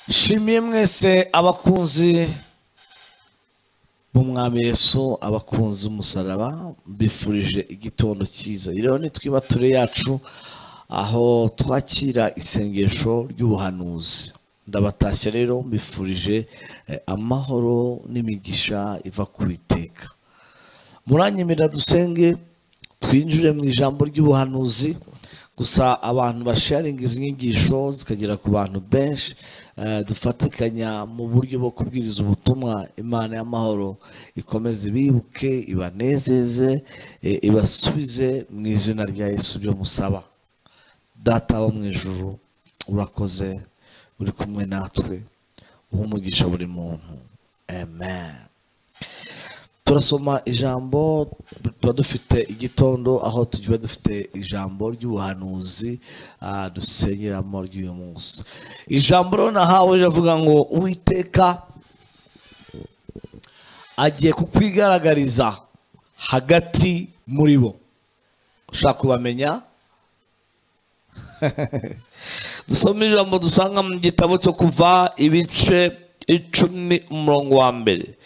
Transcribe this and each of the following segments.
nshimiye mwese abakunzi b'umwami Yesu abakunzi b'umusaraba mbifurije igitondo cyiza rero nitwiba ture yacu aho twakira isengesho ry'ubuhanuzi ndabatashya rero mbifurije eh, amahoro n'imigisha iva ku iteka muranyemerera dusenge twinjire mu ijambo ry'ubuhanuzi gusa abantu basharinga izi nyigisho zikagera ku bantu benshi eh, dufatikanya mu buryo bwo kubwiriza ubutumwa imana y'amahoro ikomeze ibibuke ibanezeze eh, ibasubize mu izina rya yesu byo musaba data wo mu ijuru urakoze uri kumwe natwe uha umugisha buri muntu amen turasoma ijambo tuba dufite igitondo aho tuba dufite ijambo ry'ubuhanuzi ah, dusengeramo ry'uyu munsi ijambo rero nahawe riravuga ngo uwiteka agiye kukwigaragariza hagati muri bo ushaka kubamenya dusome ijambo dusanga mu gitabo cyo kuva ibice icumi umurongo wa mbere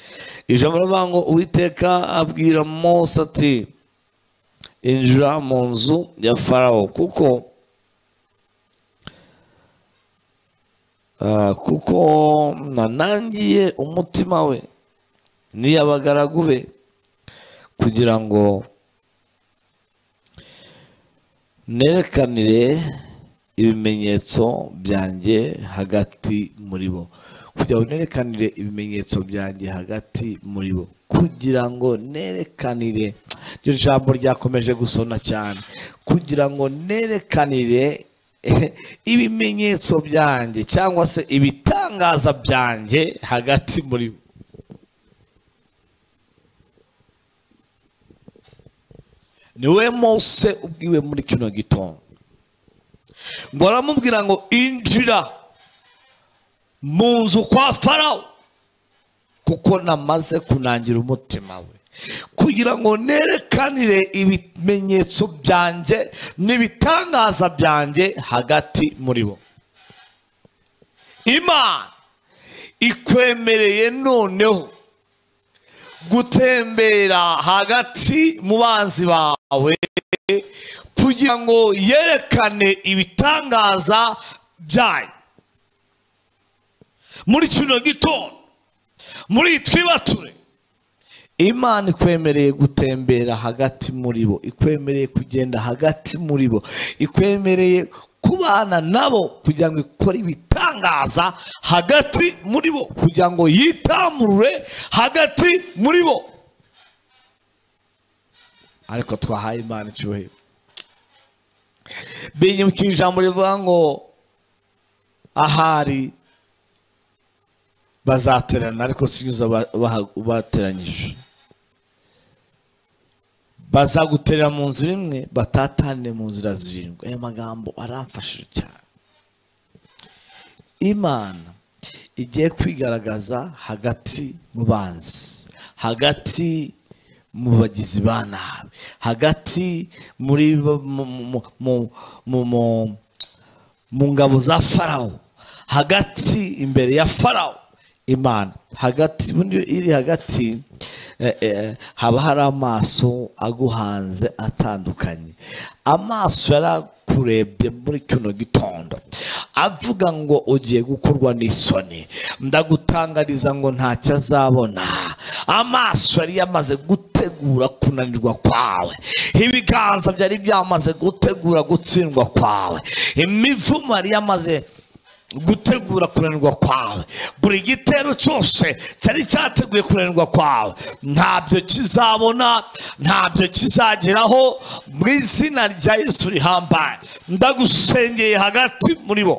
ijambo rivuga ngo uwiteka abwira mose ati injira mu nzu ya farawo kuko ah, kuko nanangiye umutima we n'iy'abagaragu be kugira ngo nerekanire ibimenyetso byanjye hagati muri bo kugira ngo nerekanire ibimenyetso byanjye hagati muri bo kugira ngo nerekanire iryo jambo ryakomeje gusona cyane kugira ngo nerekanire ibimenyetso byanjye cyangwa se ibitangaza byanjye hagati muri bo niwe mose ubwiwe muri kino gitondo ngo aramubwira ngo injira mu nzu kwa farawo kuko namaze kunangira umutima we kugira ngo nerekanire ibimenyetso byanjye n'ibitangaza byanjye hagati muri bo imana ikwemereye noneho gutembera hagati mu banzi bawe kugira ngo yerekane ibitangaza byayo muri kino gitondo muri iyi twibature imana ikwemereye gutembera hagati muri bo ikwemereye kugenda hagati muri bo ikwemereye kubana nabo kugira ngo ikore ibitangaza hagati muri bo kugira ngo yitamurure hagati muri bo ariko twahaye imana icyubahiro binyibukije ijambo rivuga ngo ahari bazaterana ariko sinyuza bateranyije bazaguterera mu nzira imwe batatane mu nzira zirindwi aya magambo aramfashije cyane imana igiye kwigaragaza hagati mu banzi hagati mu bagizi ba nabi hagati muri bo- mu- mu- mu- mu- mu- mu ngabo za farawo hagati imbere ya farawo imana hagati ubundi iyo iri hagati eh, eh, haba hari amaso aguhanze atandukanye amaso yarakurebye muri kino gitondo avuga ngo ugiye gukorwa n'isoni ndagutangariza ngo ntacyo azabona amaso yari yamaze gutegura kunanirwa kwawe ibiganza byari byamaze gutegura gutsindwa kwawe imivumo yari yamaze gutegura kunanirwa kwawe buri gitero cyose cyari cyateguye kunanirwa kwawe ntabyo kizabona ntabyo kizageraho mu izina rya yesu rihambaye ndagusengeye hagati muri bo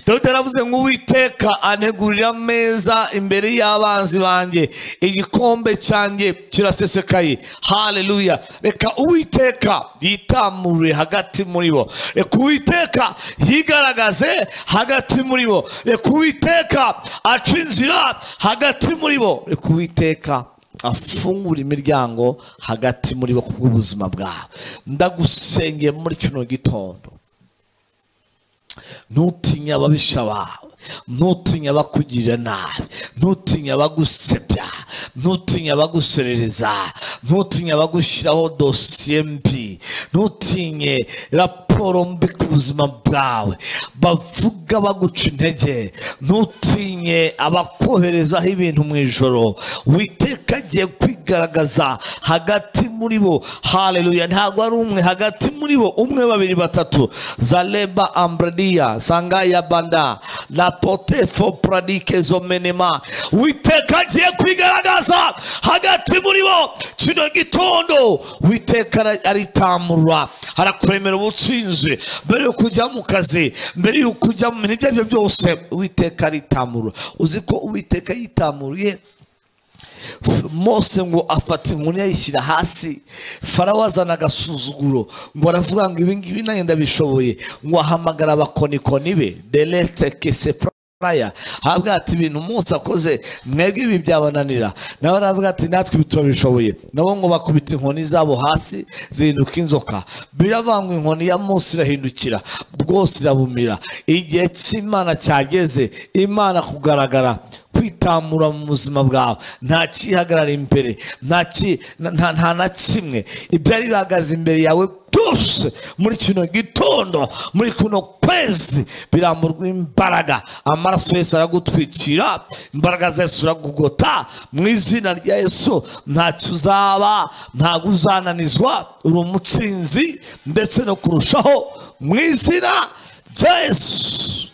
dawidi yaravuze ngo uwiteka antegurira ameza imbere y'abanzi banjye igikombe cyanjye kirasesekaye haleluya reka uwiteka yitamurure hagati muri bo reka uwiteka yigaragaze hagati muri bo reka uwiteka aca inzira hagati muri bo reka uwiteka afungura imiryango hagati muri bo kubw'ubuzima bwawe ndagusengeye muri kino gitondo ntutinye ababisha bawe ntutinye abakugirira nabi ntutinye abagusebya ntutinye abaguserereza ntutinye abagushyiraho dosiye mbi ntutinye raporo mbi ku buzima bwawe bavuga baguca intege ntutinye abakoherezaho ibintu mu ijoro witeka agiye kwigaragaza hagati muri bo hareruya ntabwo ari umwe hagati muri bo umwe babiri batatu zareba ambradiya sangaya banda la potefo pradike zomenema witeka agiye kwigaragaza hagati muri bo kino gitondo witeka aritamurwa arakuremera ubutsinzi mbere yo kujya mu kazi mbere yo kujya mu bintu ibyo ari byo byose witeka aritamurwa uzi ko uwiteka yitamuruye mose ngo afata inkoni yayishyira hasi farawo azana agasuzuguro ngo aravuga ngo ibi ngibi nanjye ndabishoboye ngo ahamagara abakonikoni be derete kese praya aravuga ati ibintu mose akoze mwebwe ibi byabananira nawe aravuga ati natwe ibi turabishoboye nabo ngo bakubita inkoni zabo hasi zihinduka inzoka biravangwa inkoni ya mose irahindukira bwose irabumira igihe cy'imana cyageze imana kugaragara kwitamura mu buzima bwawe nta kihagarara imbere nta ki- nta- nta nta na kimwe ibyari bihagaze imbere yawe byose muri kino gitondo muri kuno kwezi biramburwa imbaraga amaraso yesu aragutwikira imbaraga za yesu uragugota mu izina rya yesu ntacyo uzaba ntabwo uzananizwa uri umutsinzi ndetse no kurushaho mu izina rya yesu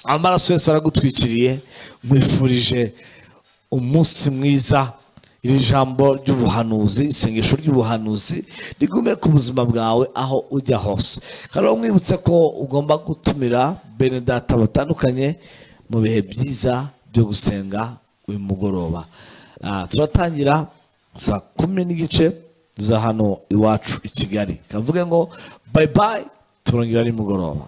amaraso yose aragutwikiriye mwifurije umunsi mwiza iri jambo ry'ubuhanuzi isengesho ry'ubuhanuzi rigume ku buzima bwawe aho ujya hose kandi mwibutse ko ugomba gutumira bene data batandukanye mu bihe byiza byo gusenga uyu mugoroba Ah, turatangira saa kumi n'igice za hano iwacu i kigali kavuge ngo bayi bayi turongera nimugoroba